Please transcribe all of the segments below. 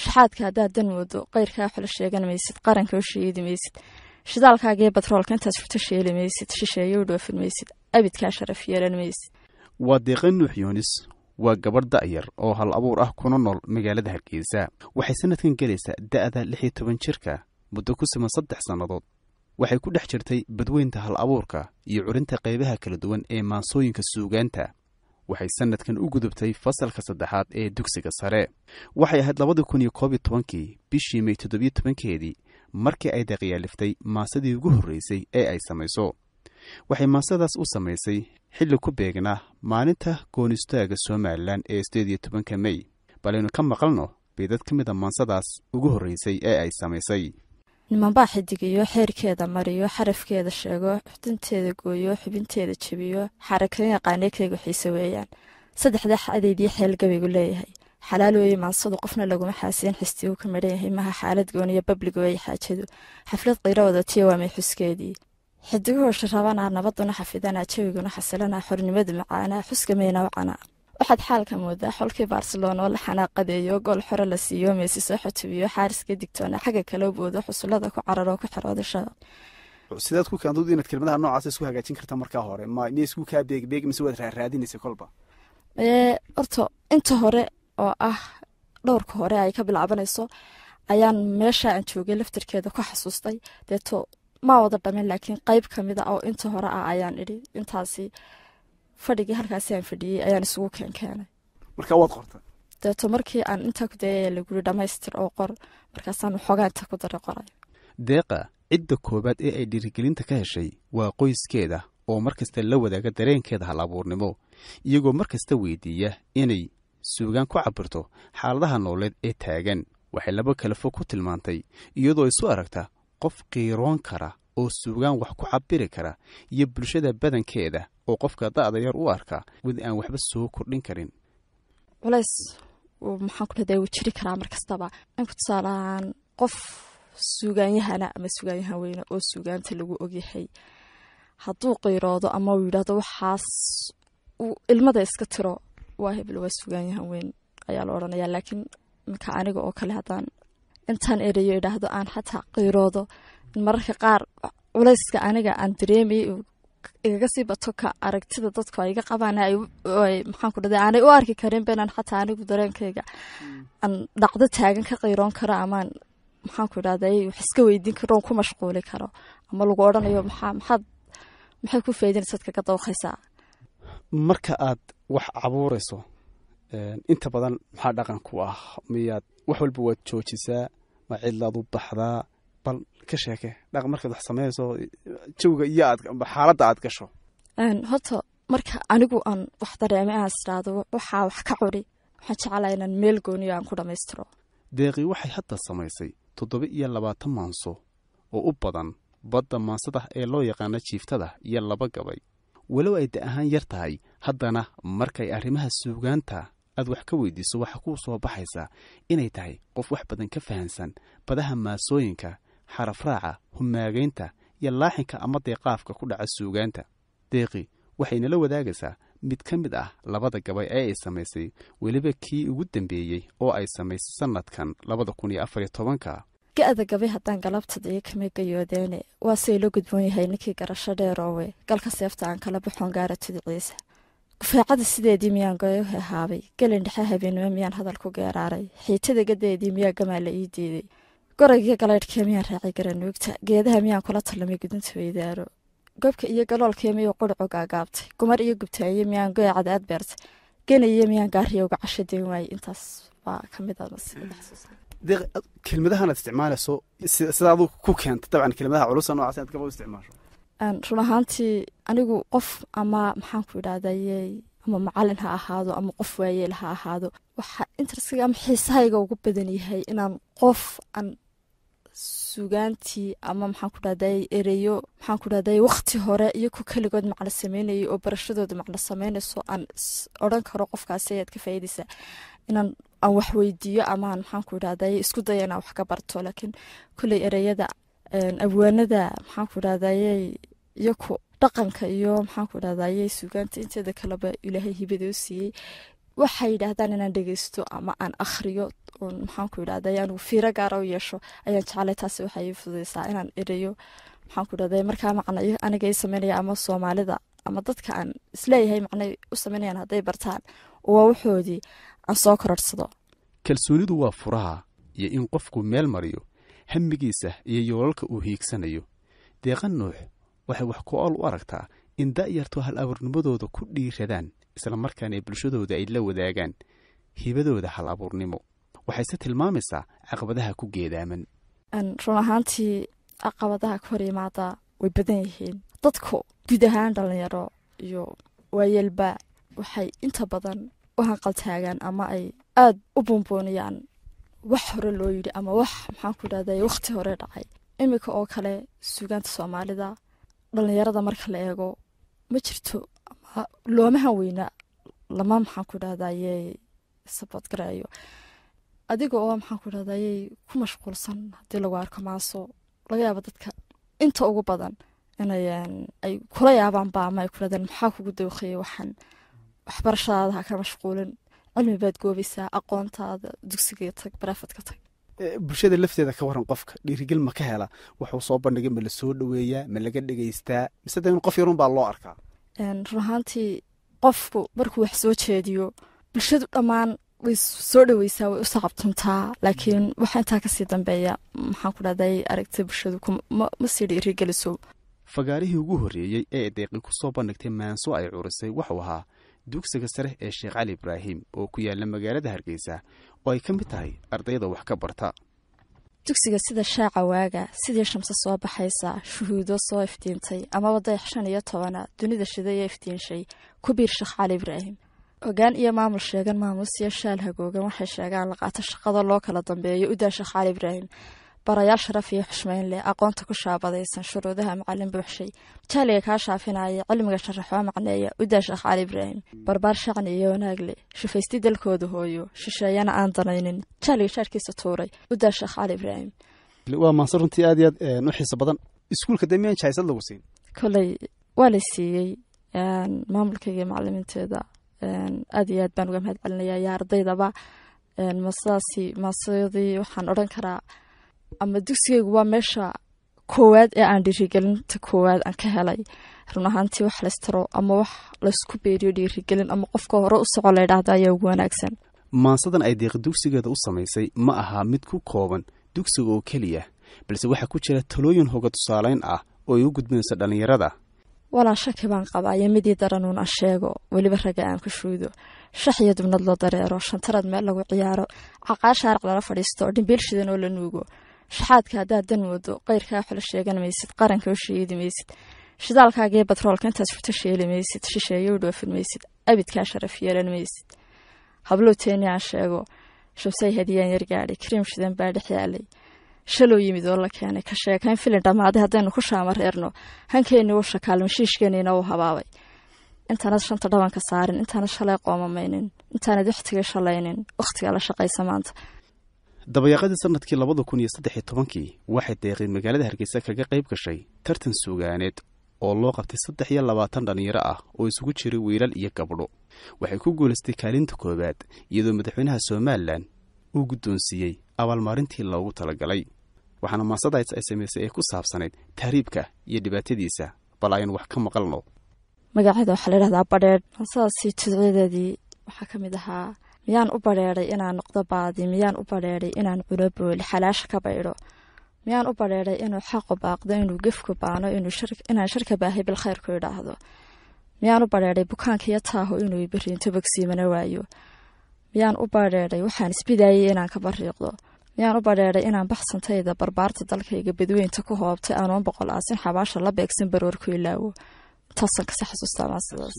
shaxaadka haddaad dan moodo qayrkaa xolo sheegan maysid qaranka u sheegi maysid shidaalkaaga iyo batroolka intaad furto sheeli maysid shisheeye u dhoofin maysid abidkaa sharaf yeelan maysid waa deeqa nuux yoonis waa gabadh da'yar oo hal abuur ah kuna nool magaalada hargeysa waxay sannadkan gelaysaa da'da lix iyo toban jirka muddo ku siman saddex sannadood waxay ku dhex jirtay badweynta hal abuurka iyo curinta qaybaha kala duwan ee maansooyinka suugaanta waxay sannadkan u gudubtay fasalka saddexaad ee dugsiga sare waxay ahayd labadii kun iyo koob iyo tobankii bishii may toddobiyo tobankeedii markii ay deeqyaaliftay maasadii ugu horreysay ee ay samayso waxay maasadaas u samaysay xilli ku beegnaa maalinta goonistaaga somalilan ee sideed iyo tobanka mey balaynu ka maqalno beedad ka mid a maansadaas ugu horreysay ee ay samaysay nimanbaa xidigiyo xeerkeeda mariyo xarafkeeda sheego xudinteeda gooyo xubinteeda jebiyo xarakan yaqaanee kaygu xiise weeyaan saddexda xadeedii xeel gabaygu leeyahay xalaal weeye maansadu qofna laguma xaasiyan xistiguu ka midhan yahay maha xaalad gooniyo bablig weeye xaajadu xaflad qiiro wadatiya waa may xuskeedii xidiguhu sharabanaa nabaduna xafidanaa jawiguna xasilanaa xornimadu macaanaa xuska meyna wacanaa waxaad xaalka moodaa xolkii barcelona oo la xanaaqadeeyo gool xore la siiyo meesi soo xotubiyo xaariska digtoona xagga kala boodo xusulada ku cararo ku xirooda shabaq sidaad ku kaandood inaad kelmadaha noocaas isku hagaajin karta markaa hore ma miya isku kaa beegbeeg mise waad raaraadinaysa kolba ee horta inta hore oo ah dhowrka hore ay ka bilaabanayso ayaan meesha aan joogay laftarkeeda ku xasuustay deeto ma wada dhamin laakiin qeyb ka mid a oo inta hore ah ayaan idhi intaasi fadhigii halkaasi aan fadhiyey ayaan isugu keenkeenay markaa waad qorta deeto markii aan intaa ku dayay laguri dhammaystir oo qor markaasaan waxoogaa inta ku daray qoray deeqa cidda koowaad ee ay dhiirigelinta ka heshay waa qoyskeeda oo mar kasta la wadaaga dareenkeeda hal abuurnimo iyagoo mar kasta weydiiya inay suugaan ku cabirto xaaladaha nooleed ee taagan waxay laba kale fog ku tilmaantay iyadoo isu aragta qof qiiroon kara oo suugaan wax ku cabiri kara iyo bulshada badankeeda oo qofka da'da yar u arka wid aan waxba soo kordhin karin culays maxaan ku dhahday wuu jiri karaa mar kastaba inku tusaalahaan qof suugaanyahana ama suugaanyahan weyne oo suugaanta lagu ogyahay hadduu qiiroodo ama uu yidhaahdo waxaas uu ilmada iska tiro waa hebel waa suugaanyahan weyn ayaa la odhanayaa laakiin minka aniga oo kale haddaan intaan erayo idhaahdo aan xataa qiiroodo mararka qaar culayska aniga aan dareemayay igaga sii bato ka aragtida dadku ay iga qabaan maxaan ku dhahday aanay u arki karin benaan xataa anigu dareenkayga aan dhacdo taagan ka qiiroon karo amaan maxaan ku idhahday wax iska weydiin karo on ku mashquuli karo ama lagu odhanayo maxaa maxaad maxay ku faydinaysaad kaga dawqaysaa marka aad wax cabuurayso inta badan maxaa dhaqan ku ah miyaad wax walba waad joojisaa ma cidlaad u baxdaa bal ka sheeke dhaq markaad wax sameynayso jawiga iyo aad xaaladda aad gasho horta marka anigu aan wax dareemay aan isdhaahdo waxaa wax ka curi waxaan jeclaa inaan meel gooniyo aan ku dhammaystiro deeqii waxay hadda samaysay toddoba iyo labaatan maanso oo u badan badda maansada ee loo yaqaano jiiftada iyo laba gabay walow ay da ahaan yar tahay haddana markay arrimaha suugaanta aad wax ka weydiiso waxaa kuu soo baxaysaa inay tahay qof wax badan ka fahansan badaha maasooyinka xarafraaca humaagaynta iyo laaxinka ama deeqaafka ku dhaca suugaanta deeqi waxaynala wadaagaysaa mid ka mid ah labada gabay ee ay samaysay weliba kii ugu dambeeyey oo ay samaysay sannadkan labada kun iyo afariyo tobanka ga-da gabay haddaan galabtadaiyo kama gayoodeene waa say la gudboon yahay ninkii garasho dheeroowe galka seefta aan kala baxoon gaara tudiciisa gufaacada sideedii miyaan goyo hehaabay gelin dhexe habeenimo miyaan hadal ku geeraaray xiitada gadeedii miyaa gamaa la ii diiday goraygiyo galaydhkee miyaan raacay garanuugta geedaha miyaan kula tallamay gudunta weydaaro gobka iyo galoolkee miyuu qurcu gaagaabtay gumar iyo gubtaaye miyaan goya cadaad beertay genaiyo miyaan gaariya uga casho den waayey intaas baa ka mid deeq kelmadahanaad isticmaalayso sida aduu ku keenta dabcan kelmadaha culusa noocaas inaad gaba u isticmaasho run ahaantii anigu qof ama maxaan ku idhahdaye ama macalin ha ahaado ama qof waayeel ha ahaado waxaa interestiga ama xiisahayga ugu badan yahay inaan qof aan sugaantii ama maxaan ku dhahday ereyo maxaan ku dhahday waqti hore iyo ku keligood macno sameynayay oo barashadooda macno sameynayso aan odran karo qofkaasi ayaad ka faa'iidaysaa inaan aan wax weydiiyo amaan maxaan ku idhahday isku daya inaan wax ka barto laakiin kolley ereyada abwaanada maxaan ku idhahdaye iyoku dhaqanka iyo maxaan ku idhahdaye sugaanta inteeda kaleba ilaahay hibada u siiyey waxay yidhaahdaan inaan dhegeysto ama aan akhriyo oon maxaanku yidhahda anigu fiiro gaara u yeesho ayaan jeclay taasi waxay ii fududeysaa inaan ereyo maxaanku yidhahda markaa macnayo aniga ii sameynaya ama soomaalida ama dadka aan isleeyahay macnay u sameynayaan hadday bartaan waa waxoodii aan soo kororhsado kalsoonidu waa furaha iyo in qofku meel mariyo hamigiisa iyo yoolalka uu hiigsanayo deeqa nuux waxay wax ku ool u aragtaa in da'yartu hal abuurnimadooda ku dhiiradaan islamarkaana bulshadooda ay la wadaagaan hibadooda hal abuurnimo waxayse tilmaamaysaa caqabadaha ku geedaaman run ahaantii caqabadaha ka hor yimaada way badan yihiin dadku guud ahaan dhalinyaro iyo waayeelba waxay inta badan u hanqaltaagaan ama ay aada u buunbuuniyaan wax hore loo yidhi ama wax maxaanku yidhahda wakhti hore dhacay iminka oo kale suugaanta soomaalida dhalinyarada marka la eego ma jirto ama loomahan weyna lama maxaanku yidhahdayey sabadgarayo adiga oo maxaanku yidhahdayey ku mashquulsan haddii lagu arko maaso laga yaabo dadka inta ugu badan inay ay kula yaabaanba ama ay kulahdeen maxaa kugu dawqiyay waxaan waxbarashadaada ha ka mashquulin cilmi baad goobaysaa aqoontaada dugsiga tag barafadka tag bulshada lafteeda ka waran qofka dhiirigel ma ka hela wuxuu soo bandhigay ma la soo dhoweeyaa ma laga dhegaystaa mise de in qof yarun baa loo arkaa run ahaantii qofku markuu wax soo jeediyo bulshadu dhammaan way soo dhoweysaa way u sacabtuntaa laakiin waxa intaa kasii dambeeya maxaan ku dhahday aragtay bulshadu ma sii dhiirigeliso fagaarihii ugu horreeyey ee deeqi ku soo bandhigtay maanso ay curisay wuxuu ahaa dugsiga sare ee sheekh cali ibraahim oo ku yaala magaalada hargeysa oo ay ka mid tahay ardayda wax ka barta dugsiga sida shaaca waaga sidii shamse soo baxaysa shuhuudo soo iftiintay amaba dayax shan iyo tobana dunida shidaya iftiinshay ku biir sheekh cali ibraahim hogaan iyo maamul sheegan maamuusiyo shaal hagoogan waxay sheegaan laqaato shaqada loo kala dambeeyo u daa sheekh cali ibraahim barayaal sharaf iyo xushmayn leh aqoonta ku shaabadaysan shuruudaha macalin buuxshay jaaliga kaa shaafinaya cilmiga sharaxoo macneeya u daa sheekh cali ibraahim barbaar shacni iyo wanaag leh shufaysti dalkooda hooyo shisheeyana aan danaynin jaaliga shaarkiisa tuuray u daa sheekh cali ibraahim waa maanse runtii aad iyo aad u xiiso badan iskuulka dee miyaan jahaysad lagu siin koley waa la siiyey maamulkayga macalimiinteeda aad iyo aad baan uga mahad celinaya iyo ardaydaba masadaasi maasadii waxaan odhan karaa ama dugsigaygu waa meesha koowaad ee aan dhiirigelinta koowaad aan ka helay run ahaantii wax laystaro ama wax laysku beeriyo dhiirigelin ama qofka hore u soco laydhaahda ayaa ugu wanaagsan maansadan ay deeqi dugsigeeda u samaysay ma aha mid ku kooban dugsiga oo keliya balse waxaa ku jira talooyin hoga tusaalayn ah oo ay u gudbinayso dhallinyarada walaa shaki baan qabaa iyo midii daranuun aan sheego weliba raga aan ku shuudo shax iyo dubnad loo dareero shantarad meel lagu ciyaaro caqaa shaaric lala fadhiisto dhimbiil shidan oo la nuugo shaxaadka haddaad dan moodo qayrkaa xula sheegan maysid qaranka u sheedi maysid shidaalkaagii batroolka intaad furto sheeli maysid shisheeyo u dhoofin maysid abidkaa sharaf yeelan maysid habluu teeni aan sheego shabsay hadiyaan yargaadhay kariim shidan baa dhex yaalay shalow yimid oo la keenay ka sheekayn filin dhammaaday haddaynu ku shaama reerno hankeenni uu shakaalin shiishkeeniina uu habaabay intaanad shanta dhabanka saarin intaanad shalay qoomamaynin intaanad wakhtiga shalaynin wakhtiga la shaqaysa maanta dabayaaqadii sanadkii labada kun iyo saddex iyo tobankii waxay deeqay magaalada hargeysa kaga qayb gashay tartan suugaaneed oo loo qabtay saddex iyo labaatan dhallinyaro ah oo isugu jiray wiilal iyo gabdho waxay ku guulaystay kaalinta koowaad iyadoo madaxweynaha somalilan uu guddoonsiiyey abaalmarintii loogu talagalay waxaana maasadaas ay samaysay ee ku saabsanayd tahriibka iyo dhibaatadiisa bal aynu wax ka maqalno magaceeda waxaa layidhahdaa badheedh maasadaasi tidcideedii waxaa ka mid ahaa miyaan u badheeday inaan noqdo baadi miyaan u badheeday inaan cuno booli xalaasha ka baydho miyaan u badheeday inuu xaqu baaqdo inuu gefku baano inaan sharka baahay bilkhayrku idhaahdo miyaan u badheeday bukaanka iyo taaho inuu beriinto bogsiimana waayo miyaan u badheeday waxaan isbidaayay inaan ka bariiqdo miyaan u badheeday inaan baxsantayda barbaarta dalkayga badweynta ku hoobtay anoon boqol aasin xabaasha la beegsan baroorku ilaawo intaasan kasi xasuustaa maasadaas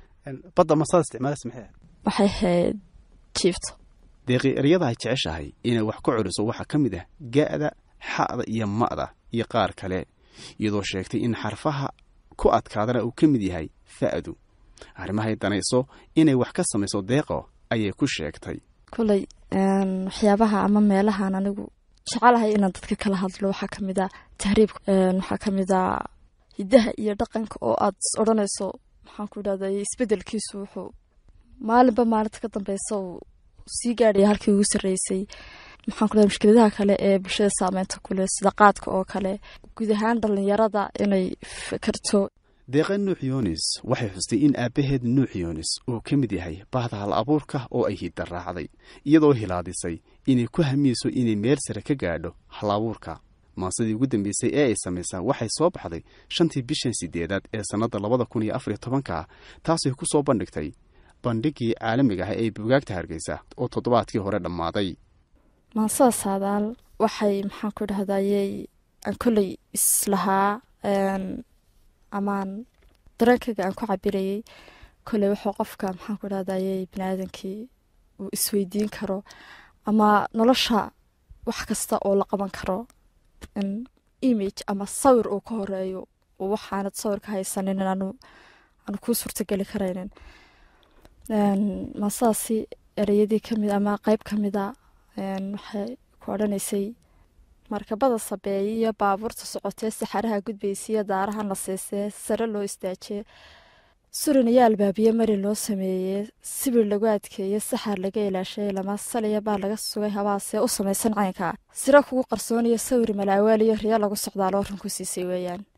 badda masada isticmaalas maxay waxay ahayd jiifto deeqi eryada ay jeceshahay inay wax ku celiso waxaa ka mid ah ga'da xa'da iyo ma'da iyo qaar kale iyadoo sheegtay in xarfaha ku adkaadana uu ka mid yahay fa'du arrimahay danayso inay wax ka samayso deeqo ayay ku sheegtay koley waxyaabaha ama meelahan anigu jecelahay inaan dadka kala hadlo waxaa ka mid a tahriibka waxaa ka mid a hiddaha iyo dhaqanka oo aad odhanayso maxaan ku idhahday isbedelkiisu wuxuu maalinba maalinta ka dambeysa uu sii gaadhaya halkii ugu sarreysay maxaan ku lehay mushkiladaha kale ee bulshada saameynta ku leh sida qaadka oo kale guud ahaan dhallinyarada inay fakerto deeqa nuux yunis waxay xustay in aabbaheed nuux yunis uu ka mid yahay bahda hal abuurka oo ay hidda raacday iyadoo hilaadisay inay ku hamiyeyso inay meel sare ka gaadho hal abuurka maasadii ugu dambeysay ee ay samaysaa waxay soo baxday shantii bishan sideedaad ee sannadda labada kun iyo afariyo tobanka taasay ku soo bandhigtay bandhigii caalamiga ah ee bugaagta hargeysa oo toddobaadkii hore dhammaaday maansada saadaal waxay maxaan ku dhahdayey aan kolley islahaa amaan dareenkayga aan ku cabirayey kolley wuxuu qofka maxaan ku dhahdayey biniaadankii uu isweydiin karo ama nolosha wax kasta oo la qaban karo in image ama sawir uu ka horeeyo oo waxaanad sawirka haysanin aanu aanu kuu suurtageli karaynin maasadaasi ereyadii kamid ama qeyb ka mida waxay ku odhanaysay markabada sabeeye iyo baabuurta socotee saxaraha gudbaysiiyo daarahan la siisee sare loo istaajee suran iyo albaabiye mari loo sameeyey sibir lagu adkeeye saxar laga ilaashay lama saliya baa laga sugay habaasee u samaysan caynka siro kugu qarsooniyo sawir malaawaal iyo riyo lagu socdaaloo run ku siisay weeyaan